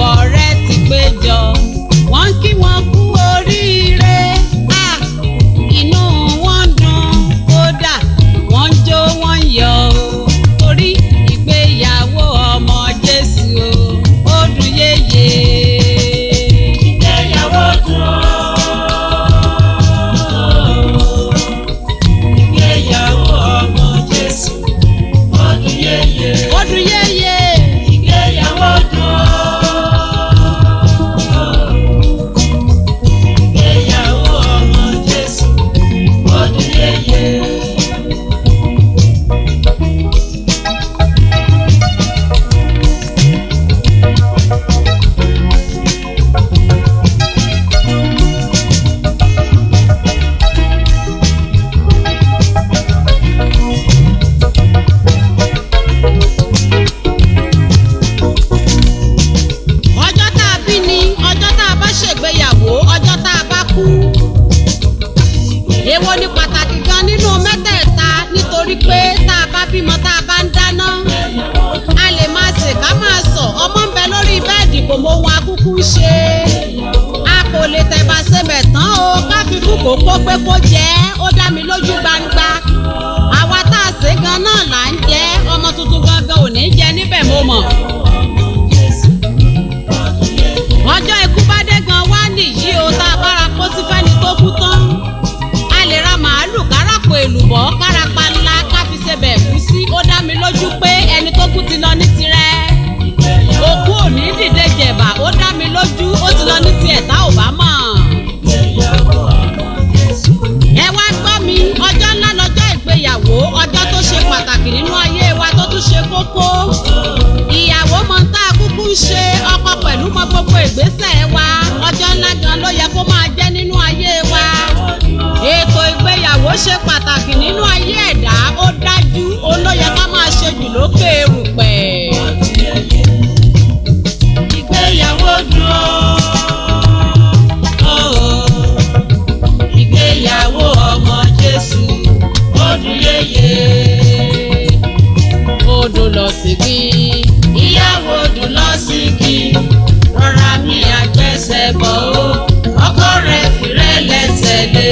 ọ̀rẹ́ ti péjọ wọ́n kí wọn kú oríire Ah, inú wọn dùn kódà wọ́n ń jó wọ́n ń yọ̀ o torí ìgbéyàwó ọmọ Jésù o ó dùn yéye. ìgbéyàwó dùn ó. ìgbéyàwó ọmọ Jésù ọdún yẹyẹ. ó dùn yéye. ìgbéyàwó dùn ó. ìgbéyàwó ọmọ Jésù ọdún yẹyẹ. ọjọ́ tá a bí ni ọjọ́ tá a bá ṣègbéyàwó ọjọ́ tá a bá kú. èwo ni pàtàkì gan nínú mẹ́tẹ̀ẹ̀ta nítorí pé tá a bá bímọ tá a bá ń dáná a lè máa sè ká máa sọ ọmọ ń bẹ lórí bẹ́ẹ̀dì kò mọ ohun akúkú ń ṣe a kò lè tẹ̀bà sebẹ̀ tán o ká fi kú kó kó pé kó jẹ́ ó dá mi lójú gbangba àwa tá a sè gan náà là ń jẹ ọmọ tuntun gangan ò ní jẹ níbẹ̀ mo mọ̀. ọjọ́ ikú bá dé gan wá nìyí o tá a bára kó sí fẹ́ni tó kú tán a lè ra màálù káràpọ̀ èlùbọ́ kárapa ńlá ká fi ṣebẹ̀ ẹ̀gúsí ó dá mi lójú pé ẹni tó kú ti lọ ní tirẹ̀ òkú ò ní dìde jẹ̀bà ó dá mi lójú ó ti lọ ní tiẹ̀ tá ò bá mọ̀ ẹ wá gbọ́ mi ọjọ́ ńlá lọ́jọ́ ìgbéyàwó ọjọ́ tó ṣe pàtàkì nínú ayé wa tó tún ṣe kókó ìyàwó mọ tá a kúkú ń ṣe ọkọ pẹ̀lú mọ gbogbo ìgbésẹ̀ wa ọjọ́ ńlá gan ló yẹ kó máa jẹ́ nínú ayé wa ètò ìgbéyàwó ṣe pàtàkì nínú ayé ẹ̀dá ó dájú ó ló yẹ ká máa ṣe jù lókè erùpẹ̀. ìgbéyàwó dùn ó. ìgbéyàwó ọmọ Jésù ọdún yẹyẹ. odò lọ sí kí ìyàwó dùn lọ sí kí rọra mi àgbẹ̀sẹ̀ bọ̀ ó ọkọ rẹ̀ fìrẹ́ lẹ́sẹ̀ lé.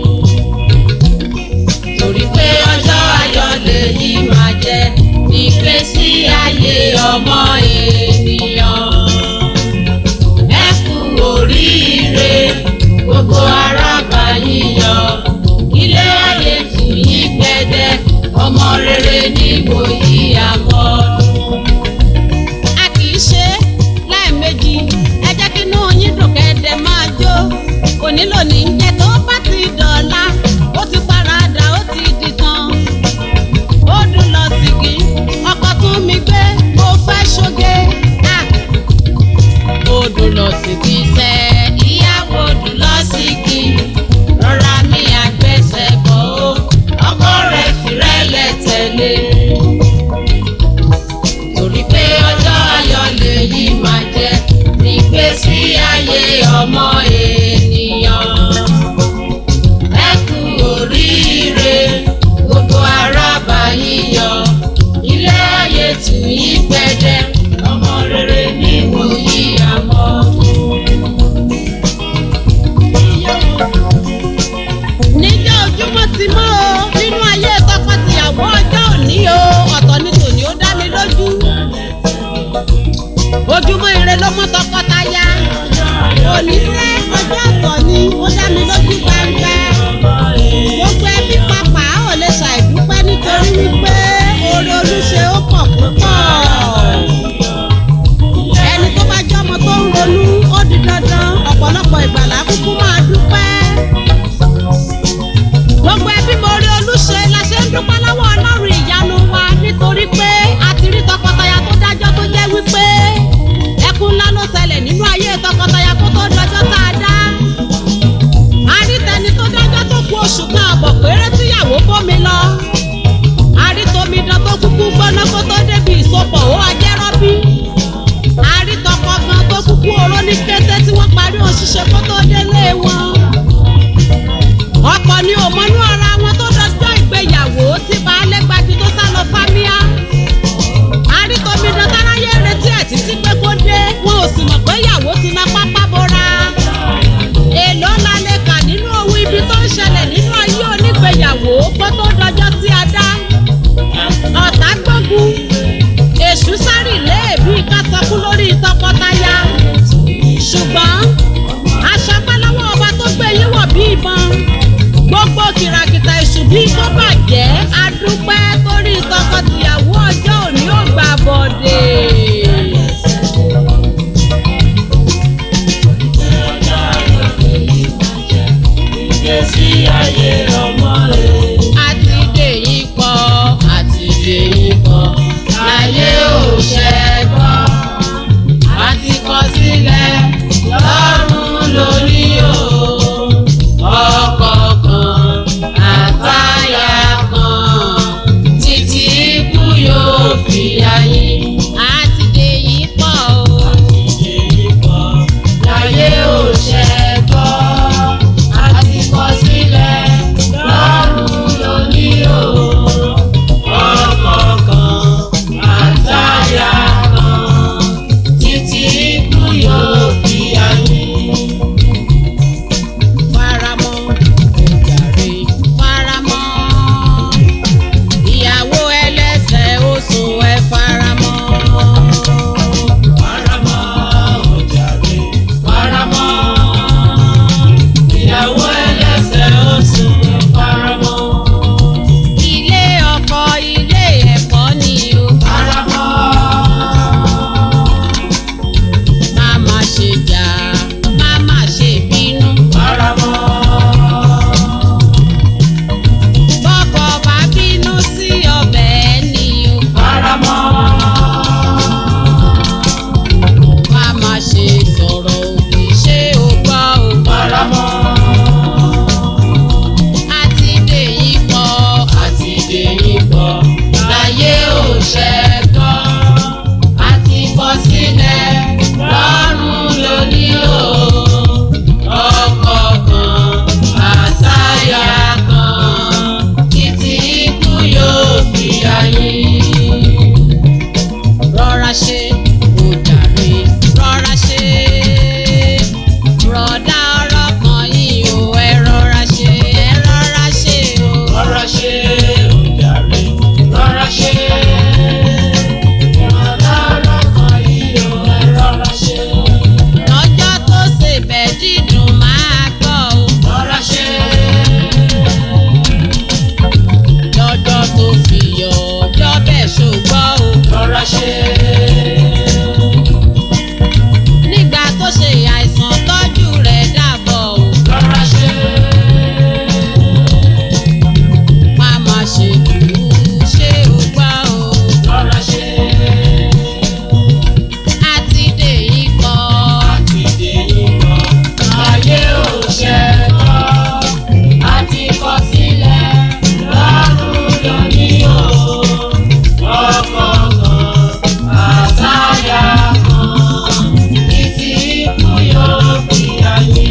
torí pé ọjọ́ ayọ̀ lèyí máa jẹ́ ìgbésí ayé ọmọ ènìyàn. ẹ kú oríire gbogbo arábà yíyọ ilé ayé tù yí gbẹdẹ ọmọ rere ní wòyí àmọ́dún. a kì í ṣe lẹ́ẹ̀mejì ẹ jẹ́ kí inú yín dùn kẹ́ẹ̀dẹ̀ máa jó òní lónìí jẹ́ tó bá ti dọ̀la ó ti paradà ó ti di tán ó dùn lọ sìgì ọkọ̀ tún mi gbé mo fẹ́ ṣoge Ah! ó dùn lọ sìgì sẹ́ ìyàwó dùn lọ sí kí rọra mi àgbẹ̀sẹ̀ bọ̀ ó ọkọ rẹ̀ fìrẹ́lẹ̀ tẹ̀lé. torí pé ọjọ́ ayọ̀ lèyí máa jẹ́ ìgbésí ayé ọmọ ènìyàn. ẹ kú oríire gbogbo arábà yíyọ ilé ayé tù yí gbẹdẹ ọmọ rere ní wòyí àmọ́. níjọ́ ojúmọ́ ti mọ́ o nínú ayé tọkọ-tìyàwó ọjọ́ òní o ọ̀tọ̀ ni tòní ó dá mi lójú ojúmọ́ ire ló mọ́ tọkọtaya òní sẹ́ ọjọ́ ọ̀tọ̀ ni ó dá mi lójú gbangba gbogbo ẹbí papà ò lè ṣàìdúpẹ́ nítorí wípé oore olúṣe ó pọ̀ púpọ̀ tó bàjẹ́ adúpẹ́ torí tọkọtìyàwó ọjọ́ òní ò gbà bọ̀dẹ̀. ìgbésí ayé ọmọ rẹ̀. àti dèyí pọ̀ àti dèyí pọ̀ láyé ò ṣẹ́gbọ́ àti kọ sílẹ̀ lọ́rùn lórí o ọkọ̀ kan àtàyà kan títí ikú yóò fi ayé. àti dèyí pọ̀ o. láyé ò ṣẹ́gbọ́ àti kọ sílẹ̀ lọ́rùn lóní o ọkọ̀ kan àtàyà kan títí ikú yóò fi ayé. faramọ́ ojàre faramọ́ ìyàwó ẹlẹ́sẹ̀ oṣù ẹ faramọ́. Faramọ́ ojàre faramọ́ ìyàwó ẹlẹ́sẹ̀ oṣù faramọ́ ilé ọkọ ilé ẹ̀kọ́ ni o faramọ́ má má ṣe jà má má ṣe bínú. faramọ́ bọ́kọ bá bínú sí ọbẹ̀ ẹni o faramọ́ má má ṣe sọ̀rọ̀ òdì ṣé o gbọ́ o. faramọ́ àti dèyí pọ̀ àti dèyí pọ̀ láyé ò ṣẹ́gbọ́ àti bọ́ sílẹ̀ lọ́rùn lóní o ọkọ̀ kan àtàyà kan títí ikú yóò fi ayé. rọra ṣe ojàre rọra ṣe rọ̀dá ọ̀rọ̀ kan yìí o ẹ rọra ṣe ẹ rọra ṣe o. rọra ṣe ojàre rọra ṣe rọra lọkàn yìí o ẹ rọra ṣe lọ́jọ́ tó ṣe bẹ̀ dídùn máa gbọ́ o. rọra ṣe lọ́jọ́ tó fi yọ ọjọ́ bẹ́ẹ̀ ṣògbọ́ o. rọra ṣe nígbà tó ṣe àìsàn tọ́jú rẹ̀ dàbọ̀ o. rọra ṣe má má ṣe dùn ṣé o gbọ́ o. rọra ṣe àti dèyí kọ́ àti dèyí kọ ayé ò ṣẹ́gbọ́ àti kọ sílẹ̀ lọ́rùn lóní o ọkọ̀ kan àtàyà kan títí ikú yóò fi ayé.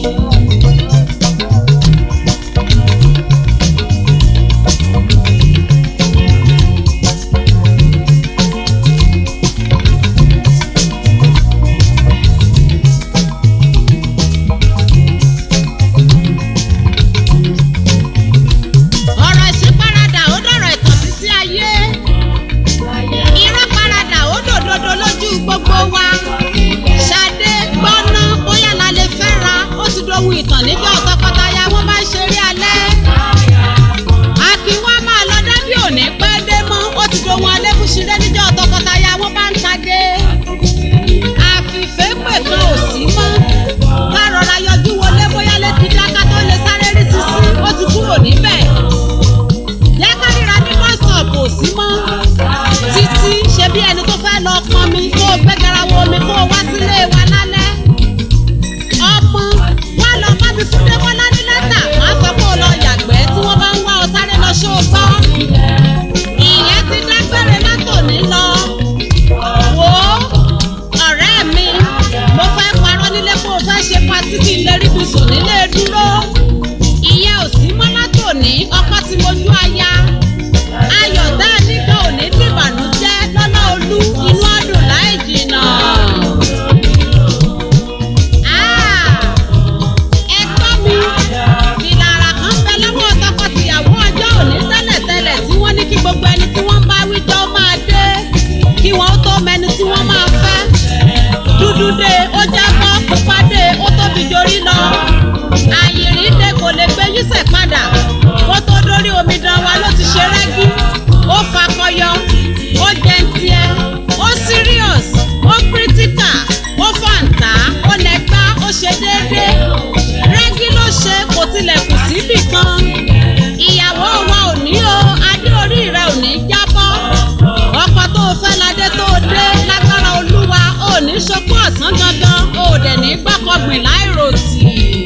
ọ̀rọ̀ ìṣíparadà ó dọ̀rọ̀ ìtàn títí ayé. irọ́ paradà ó dòdòdó lójú gbogbo wa. ṣadé gbọ́ná bóyá la lè fẹ́ra ó ti dohun ìtàn níjọ́ tọkọtaya wọn bá ń ṣeré alẹ́. àkínwá máa lọ dábí òní pẹ́ dé mọ́ ó ti dohun alẹ́kùnṣirẹ́ níjọ́ tọkọtaya wọn bá ń tagé. àfìfẹ́ pẹ̀tọ́ ò sí mọ́. ká rọra yọjú wọlé bóyá létí dáká tó lè sáré rí sísí ó ti kúrò níbẹ̀ jẹ́ ká ríra ní wọ́sọ̀pù sí mọ́ títí ṣe bí ẹni tó fẹ́ lọ pọn mi kó o gbé garawo omi kó o wá sílé wa lálẹ́ ọmọ wa lọ bá mi fún débọ́lá ní lẹ́tà má sọ pé o lọ yàgbẹ́ tí wọ́n bá ń wá ọ sáré lọ ṣó o gbọ́ ìyẹn ti dágbére látòní lọ wò ó ọ̀rẹ́ mi mo fẹ́ parọ́ nílé pé o fẹ́ ṣe patí kí n lè rí ibùsùn nílé dúró ìyẹn ò sí mọ́ látòní ọkọ tí mo jú aya ayọ̀ tá a nígbà òní dìbànújẹ́ lọ́lá olú inú ọdún láì jìnnà. Ah! ẹ̀gbọ́n mi ìlàrà kan bẹ lọ́wọ́ tọkọ-tìyàwó ọjọ́ òní tẹ́lẹ̀tẹ́lẹ̀ tí wọ́n ní kí gbogbo ẹni tí wọ́n bá wíjọ́ máa dé kí wọ́n tó mẹni tí wọ́n máa fẹ́ dúdú dé ó jábọ́ pupa dé ó tóbi jorí lọ àyìnrín ìran wa ló ti ṣe rẹ́gí ó fakọyọ ó jẹntiẹ ó serious ó critical ó fàǹtà ó nẹgbá ó ṣe déédéé rẹ́gí ló ṣe kò tilẹ̀ kù síbì kan ìyàwó wa ò ní o adé orí rẹ ò ní jábọ́ ọkọ tó o fẹ́ ládé tó o dé lágbára olúwa ò ní ṣokú ọ̀sán gangan ò dẹ̀ ní gbọ́kọ̀gbìn láìròtì.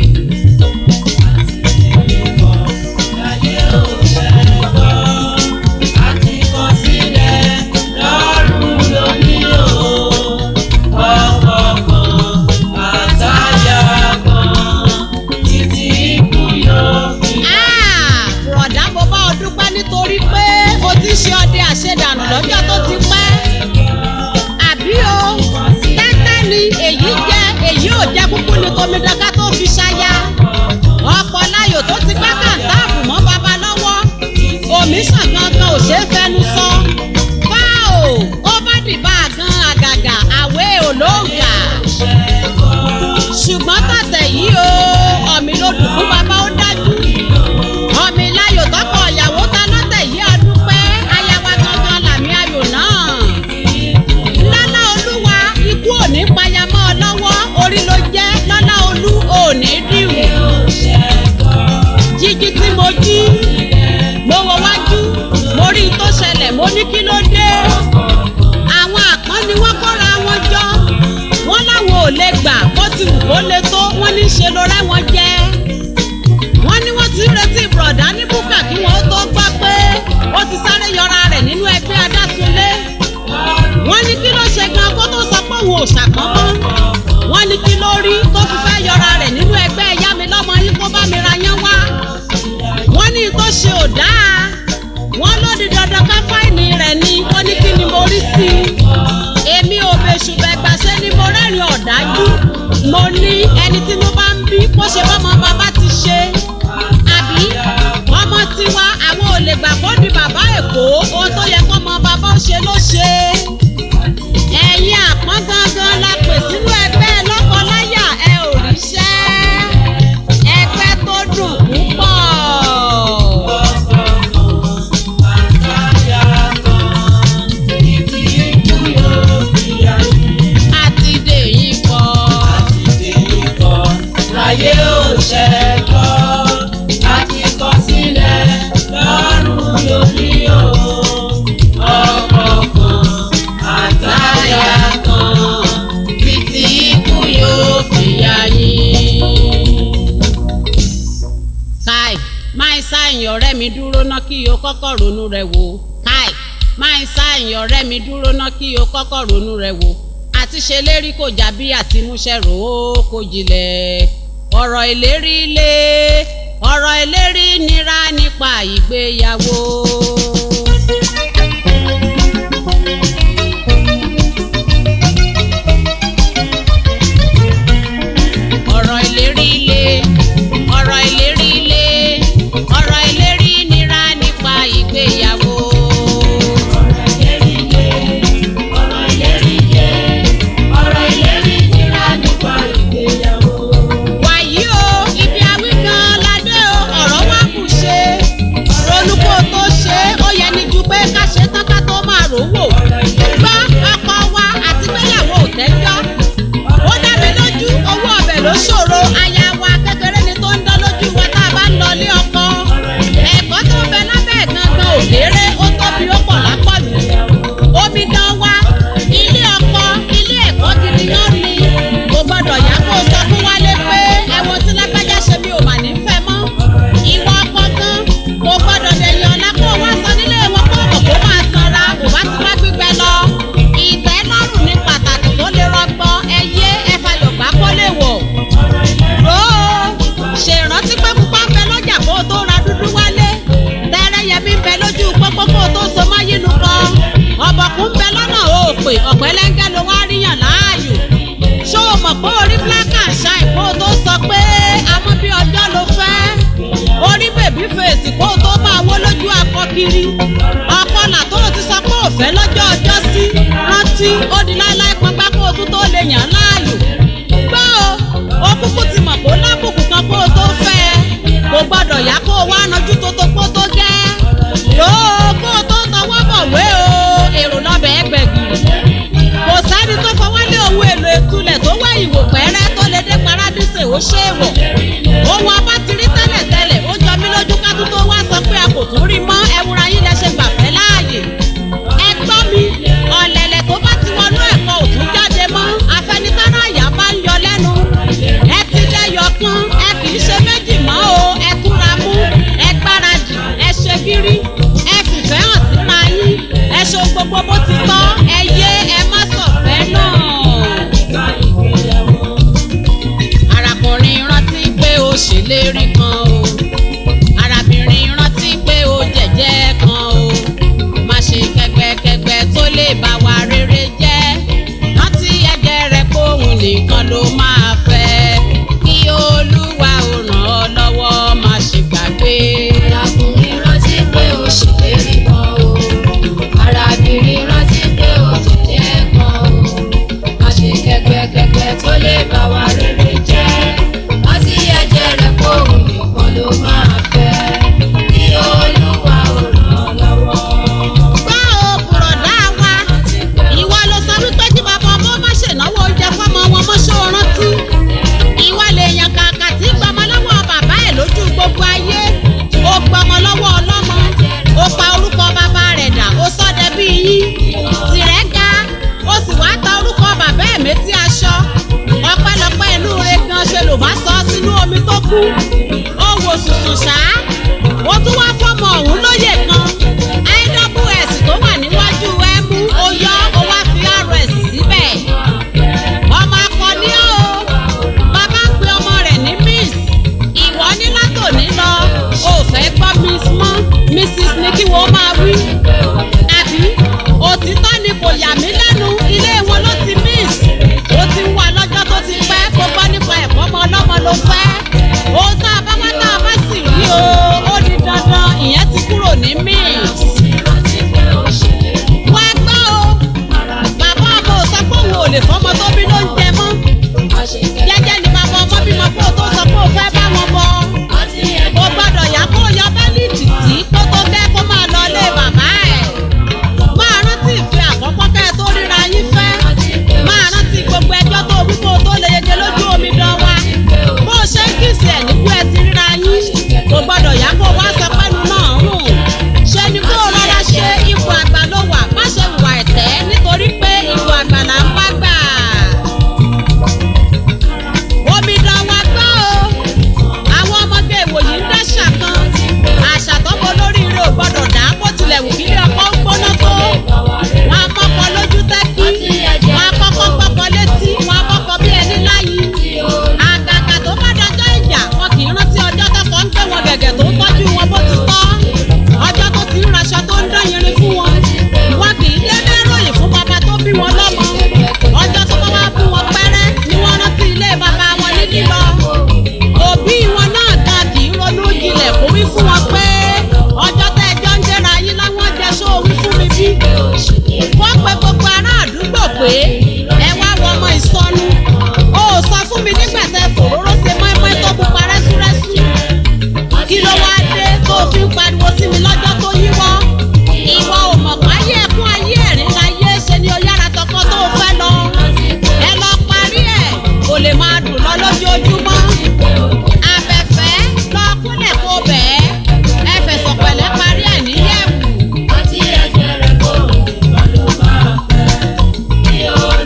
Ah, bùrọ̀dá mo bá ọ dúpẹ́ nítorí pé o ti ṣe ọdẹ àṣedànù lọ́jọ́ tó ti pẹ́. àbí o tẹ́tẹ́ ni èyí jẹ́ èyí ò jẹ́ kúkú ni tomidọ́ká tó fi ṣaya. ọ̀pọ̀ láyò tó ti gbá kàńtáàbù mọ́ baba lọ́wọ́. omi sàn gangan ò ṣeé fẹnu sọ. fáò ó bá dìbà gan àgàgà àwẹ̀ olóògà. ṣùgbọ́n tọ̀tẹ̀ yìí o ọ̀mì ló dùn fún baba ó dájú ọmọ iláyò tọkọ ìyàwó ta lọ́tẹ̀ yìí adúpẹ́ ayawa gangan làmì ayò náà. lọ́lá olúwa ikú òní payamọ́ ọ lọ́wọ́ orí ló jẹ́ lọ́lá olú òní dìrù. jíjí tí mo jí mo wọ wájú mo rí i tó ṣẹlẹ̀ mo ní kí ló dé. àwọn àpọ́n ni wọ́n kóra wọn jọ wọ́n láwọn ò lè gbà bó ti wù kó le tó wọ́n ní ṣe ló rẹ́ wọn jẹ́ wọ́n ní wọ́n ti ń retí bùrọ̀dá ní búkà kí wọ́n tó gbọ́ pé ó ti sáré yọra rẹ̀ nínú ẹgbẹ́ adásúnlé. wọ́n ní kí ló ṣe gan kó tó sọ pé òun ò ṣàpọ́nmọ́. wọ́n ní kí ló rí tó fi fẹ́ yọra rẹ̀ nínú ẹgbẹ́ ẹ̀yá mi lọ́mọ yín kó bá mi ra yán wá. wọ́n ní tó ṣe ò dáa. wọ́n ló di dandan ká fáìní rẹ̀ ni ó ní kí ni mo rí sí i. èmi ò bẹ̀ṣù bẹ̀gbàṣẹ́ ni mo rẹ́rìn ọ̀dájú. mo ní ẹni tí mo bá ń bí kó ṣe bọ́mọ bàbá ti ṣe àbí ọmọ tiwa àwọn ò lè gbà kó di bàbá èkó ohun tó yẹ kọ́mọ bàbá ó ṣe ló ṣe. ẹ̀yin àpọ́n gangan la pè sínú ẹgbẹ́ lọ́kọláyà ẹ ò ríṣẹ́ ẹgbẹ́ tó dùn púpọ̀. àti dèyí kọ́. Ayé ò ṣẹ́kọ̀, àti kọ sílẹ̀ lọ́rùn lórí o. Ọkọ̀ kan àtàyà kan, títí ikú yóò fi ayé. káì máa sáàyàn ọ̀rẹ́ mi dúró ná kí o kọ́kọ́ ronú rẹ wò káì máa sáàyàn ọ̀rẹ́ mi dúró ná kí o kọ́kọ́ ronú rẹ wò àti ṣe lérí kò já bí àti múṣẹ́ rò ó kò jìnlẹ̀ ọ̀rọ̀ ìlérí lé ọ̀rọ̀ ìlérí nira nípa ìgbéyàwó. ọ̀rọ̀ ìlérí lé ọ̀rọ̀ ìlérí lé ọ̀rọ̀ ìlérí nira nípa ìgbéyàwó. Ọ̀rọ̀ ìlérí yé, ọ̀rọ̀ ìlérí yé, ọ̀rọ̀ ìlérí nira nípa ìgbéyàwó. wàyí o ibi awí kan ládé o ọ̀rọ̀ wa kù ṣe ronú kó o tó ṣe é ó yẹ ní ju pé ká ṣe tán ká tó máa rò wò gbọ́ ọkọ wa àti gbéyàwó ò tẹ́jọ́ ó dá mi lójú owó ọbẹ̀ ló ṣòro aya wa kékeré ni tó ń dán lójú wa tá a bá ń lọ ilé ọkọ ẹ̀kọ́ tó ń bẹ lábẹ́ gangan ò kéré ó tóbi ó pọ̀ lápọ̀jù omi gan wa ilé ọkọ ilé ẹ̀kọ́ gidi náà ni kò gbọ́dọ̀ yá kó o sọ fún wálé pé ẹ̀wọ̀n tí lágbájá ṣe mi ò mà ní fẹ́ mọ́ ìwọ ọkọ gan kò gbọ́dọ̀ dẹ̀yìn ọ̀la kó o wá sọ nílé wọn kó o kó máa sanra kò bá ti má gbígbẹ lọ ìtẹ́lọ́rùn ní pàtàkì tó lè rọgbọ ẹyẹ ẹfàyọ̀gbá kó lè wọ̀ rò ó ṣèrántí pé pupa ń bẹ lọ́jà kó o tó ra dúdú wálé tẹ́rẹ́yẹmí ń bẹ lójú pópó kó o tó so máyínú kan ọ̀bọ̀kún ń bẹ lọ́nà òpè ọ̀pẹ́lẹ́ngẹ́ ló wá ríyàn láàyò ṣó o mọ̀ pé orí black and shine kó o tó sọ pé amọ́ bí ọjọ́ ló fẹ́ orí bèbí fèsì kó o tó máa wó lójú akọ kiri ọpọlà tó o ti sọ pé òfẹ́ lọ́jọ́ ọjọ́ sí rántí ó di láéláé pọnpá kó o tún tó lè yàn láàyò gbọ́ o ó kúkú ti mọ̀ kó lábùkù kan kó o tó fẹ́ ẹ kò gbọ́dọ̀ yá kó o wá nájú tó tó kó tó gẹ́ ṣe é wọ̀ ohun abá ti rí tẹ́lẹ̀ tẹ́lẹ̀ ó jọ mí lójú ká tó tó wá sọ pé a kò tún rí mọ́ ẹwúra yín lẹ ṣe gbàfẹ́ láàyè ẹ gbọ́ mi ọ̀lẹ̀lẹ̀ tó bá ti wọnú ẹ̀kọ́ ò tún jáde mọ́ afẹnitára àyà bá ń yọ lẹ́nu ẹ ti lẹ́yọ kan ẹ kì í ṣe méjì mọ́ o ẹ túra mú ẹ gbáradì ẹ ṣe gírí ẹ fìfẹ́ hàn síra yín ẹ ṣe ohun gbogbo bó ti tọ́ ẹ yé ẹ má sọ̀fẹ́ náà arákùnrin rántí pé ó ṣèlérí kan o arábìnrin rántí pé ó jẹ̀jẹ́ kan o má ṣe kẹgbẹ́kẹgbẹ́ tó lè bá wa rere jẹ́ rántí ẹ̀jẹ̀ rẹ̀ kóhun nìkan ló máa fẹ́ kí olúwa ò ràn ọ́ lọ́wọ́ má ṣe gbàgbé. Arákùnrin rántí pé ó ṣèlérí kan o. Arábìnrin rántí pé ó jẹ̀jẹ́ kan o. Má ṣe kẹ́gbẹ́kẹ́gbẹ́ tó lè bá wa rere jẹ́. Rántí ẹ̀jẹ̀ rẹ̀ kó òun nìkan ló máa fẹ́. Kí Olúwa ò ràn ọ́ lọ́wọ́. gbọ́ o bùrọ̀dá wa ìwọ ló sọ wípé kí bàbá ọmọ má ṣènáwó oúnjẹ fọmọ wọn mọ́ ṣó rántí ìwọ lè yan kàkà tí gbọmọ lọ́wọ́ bàbá ẹ̀ lójú gbogbo ayé ó gbọmọ lọ́wọ́ ọlọ́mọ ó pa orúkọ bàbá rẹ̀ dà ó sọ́dẹ bí yín tìrẹ́ ga ó sì wá ta orúkọ bàbá ẹ̀ méjì aṣọ ọpẹ́lọpẹ́ inú rẹ̀ gan ṣe ló bá sọ sínú omi tó kú ó wò sùsù ṣá ó tún wá fọmọ ọ̀hún lóye kan iws tó wà níwájú ẹ mú ó yọ ó wá fi rs síbẹ̀ ọmọ akọni ó bàbá ń pe ọmọ rẹ̀ ní miss ìwọ ní látòní lọ ó fẹ́ gbọ́ miss mọ́ mrs ní kí wọ́n máa wí àbí òtítọ́ ni kò yà mí lẹ́nu ilé wọn ló ti miss ó ti ń wà lọ́jọ́ tó ti pẹ́ kó gbọ́ nípa ẹ̀kọ́ ọmọ ọlọ́mọ ló fẹ́ ó tá a bá wá tá a bá sì rí o ó di dandan ìyẹn ti kúrò ní miss Rántí pé ó ṣèlérí. wá gbọ́ o bàbá ọmọ ò sọ pé òun ò lè fọmọ tó bí ló ń jẹ mọ́ Má ṣe jẹ́jẹ́ ni bàbá ọmọ bímọ kó o tó sọ pé o fẹ́ bá wọn bọ Rántí ẹ̀jẹ̀ o gbọ́dọ̀ yá kó o yọ bẹ́líìtì tí kó tó kẹ́ kó máa lọ ilé bàbá ẹ̀ máa rántí ìfẹ́ àkọ́kọ́ kẹ́ ẹ tó ríra yín fẹ́ máa rántí gbogbo ẹjọ́ tó wí kó o tó lè yege lójú omi dán wa bó o ṣe ń kìsì ẹ̀ nígbó ẹ ti ríra yín kò gbọ́dọ̀ yá kó o wá sọ pẹ́nu náà rùn ṣe ni kó o rọra ṣe ipò àgbà ló wà má ṣe hùwà ẹ̀tẹ́ nítorí pé ipò àgbà là ń bá gbà omidan wa gbọ́ o àwọn ọmọge ìwòyí ń dáṣà kan àṣà tọ́mọ olóríire ò gbọ́dọ̀ dá bó tilẹ̀ wù kílé ọkọ ń gbóná tó wọn á mọ́kọ lójú tẹ́kí wọn á kọ́kọ́ gbọ́kọ létí wọn á mọ́kọ bí ẹni láyé àgàgà tó bá dọjọ́ ìjà wọn kì í rántí ọjọ́ tọkọ ń gbé wọn gẹ̀gẹ̀ tó ń tọ́jú wọn bó ti tọ́ ọjọ́ tó ti ń raṣọ tó ń dán irin fún wọn wọn kì í dédé ròyìn fún bàbá tó bí wọn lọ́mọ ọjọ́ tó bá wá fún wọn pẹ́rẹ́ ni wọ́n rántí ilé bàbá wọn ní lílọ òbí wọn náà gan kì í ronú jinlẹ̀ kó wí fún wọn pé ọjọ́ tẹ́ ẹjọ́ ń gbéra yín láwọn jẹ́ só wí fún mi bí wọ́n pe gbogbo ará àdúgbò pé ẹ wá wọ ọmọ ìsọnù o ò sọ fún mi nígbà tẹ fòróró ṣe mọ́ẹ́mọ́ẹ́ tó pupa rẹ́súrẹ́sú kí ló wá dé tó o fi ń pariwo sí mi lọ́jọ́ tó yíwọ́ ìwọ ò mọ̀ pé ayé ẹkún ayé ẹ̀rín láyé ṣe ni o yára tọkọ tó o fẹ́ lọ ẹ lọ parí ẹ̀ kò lè máa dùn lọ lójoojúmọ́ abẹ́fẹ́ lọ kúnlẹ̀ kó bẹ́ẹ̀ ẹ fẹ̀sọ̀ pẹ̀lẹ́ parí ẹ̀ níyẹ̀wù. Rántí ẹ̀jẹ̀ rẹ̀ kó òun nìkan ló máa fẹ́. Kí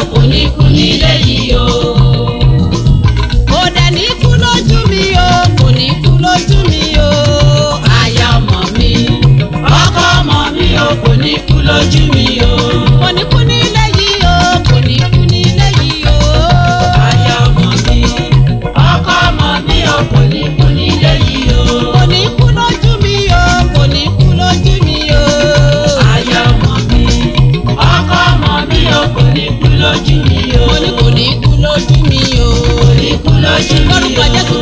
kò ní kú nílé yìí o. kò dẹ̀ ní kú lójú mi o kò ní kú lójú mi o. aya ọmọ mi ọkọ ọmọ mi o kò ní kú lójú mi o. kò ní kú nílé yìí o kò ní kú nílé yìí o. aya ọmọ mi ọkọ ọmọ mi o kò ní kú nílé yìí o. kò ní kú lójú mi o kò ní kú lójú mi o. aya ọmọ mi ọkọ ọmọ mi o kò ní kú lójú mi o. mo ní kò ní kú lójú mi o. kò ní kú lójú mi o. lórúkọ jésù